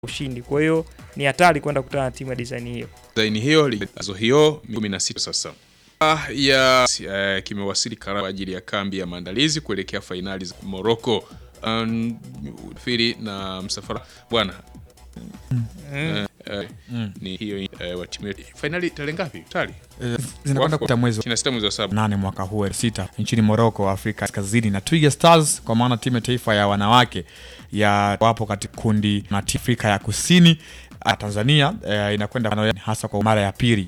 ushindi. Kwa hiyo ni hatari kwenda kukutana na timu ya design hiyo. Design hiyo lizo hiyo 16 sasa Ah, ya uh, kimewasili Kara kwa ajili ya kambi ya maandalizi kuelekea fainali za Morocco. Um, firi na msafara bwana Eh, eh, ni hiyo eh, wa timu yetu. Fainali tarehe ngapi? Tali. Eh, zinakwenda kupita mwezi wa 26 mwezi wa saba. nane mwaka huu elfu sita nchini Morocco, Afrika Kaskazini, na Twiga Stars kwa maana timu ya taifa ya wanawake ya wapo katika kundi na Afrika ya Kusini. Ah, Tanzania eh, inakwenda hasa kwa mara ya pili